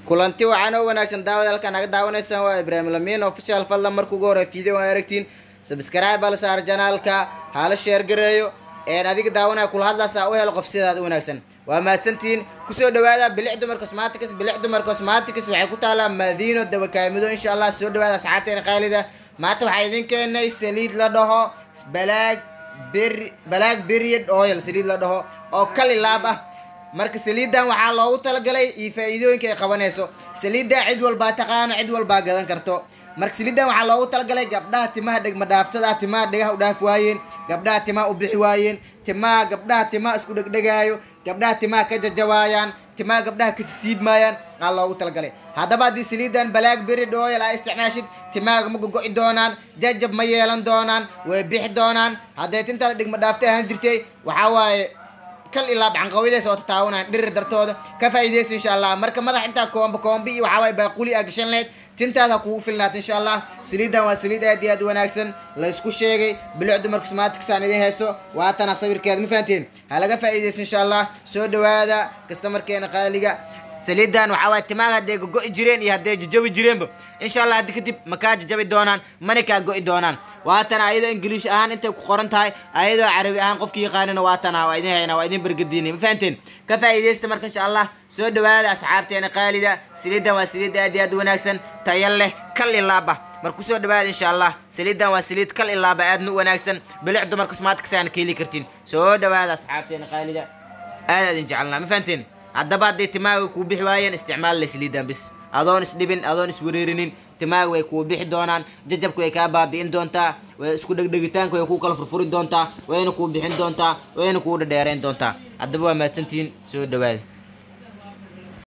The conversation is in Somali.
kulanti wacan oo wanaagsan daawada halkaan naga daawanaysaan waa ibraahim lamiin official fadlan marka ugu hore video aan aragtiin subscribe bal saar janaalka hala sheer gareeyo een adiga daawanaya kula hadlaasa u helo qof sidaad u wanaagsan waa mahadsantihiin kusoo dhawaada bilic dumar cosmatics bilic dumar cosmatics waxay ku taalaa madiino dabakaamido insha allah soo dhawaada asxaabteena qaalida maanta waxaa idin keenay saliid la dhaho balaag ber balaag period oil saliid la dhaho oo kali laab ah marka saliidan waxaa loogu talagalay iyo faa-iidooyinka ay qabanayso saliidda cid walbaa taqaano cid walbaa gadan karto marka saliidan waxaa loogu talagalay gabdhaha timaha dhegma dhaaftada timaha dhegaha u dhaaf waayeen gabdhaha timaha u bixi waayeen timaha gabdhaha timaha isku dhegdhegaayo gabdhaha timaha ka jajawaayaan timaha gabdhaha ka siibmaayaan aa loogu talagalay haddaba haddii saliidan balaag beri oil aa isticmaashid timaaga ma gogo'i doonaan jajab ma yeelan doonaan way bixi doonaan hadday tintaada dhigma dhaafta ahaan jirtay waxaa waaye kal ilaa bacanqawidays oo tataawanaan dhirir dartooda ka faa'iidaysa insha allah marka madax intaa koomba koombi iyo waxaa waaye baaquli aa gashan lahayd tintaada kugu filnaata insha allah saliidan waa saliid aad iyo aad u wanaagsan la isku sheegay bilic dumarka smaaticsaan idin hayso waatana sawirkeeda ma fahanteen ha laga faa'iidaysa insha allah soo dhawaada kastamarkeena qaaliga saliidan waxaa waay timaaga hadday gogo'i jireen iyo hadday jajabi jireenba insha allah haddi kadib ma kaa jajabi doonaan mana kaa go'i doonaan waatana ayadoo ingiliish ahaan intay ku qoran tahay ayadoo carabi ahaan qofki yaqaanina waatana waa idin hayna waa idin bergadiinay ma fahanteen ka faa'iidaysta marka insha allah soo dhawaada asxaabteena qaalida saliidan waa saliid aad iyo aad u wanaagsan tayo leh kal ilaaba mar kusoo dhawaada insha allah saliidan waa saliid kal ilaaba aadna u wanaagsan bilic dumarka smaatkasaana ka heli kartiin soo dhawaada asxaabteena qaalida aad aad idin jecelnaa ma fahanteen haddaba hadday timaaga kuu bixi waayeen isticmaal la saliidan bis adoon isdhibin adoon iswareerinin timaaga way kuu bixi doonaan jajabka way kaa baabi'in doontaa way isku dhegdhegitaanka way kuu kala furfuri doontaa wayna kuu bixin doontaa wayna kuu dhadheerayn doontaa haddaba waa mahadsantihiin soo dhawaada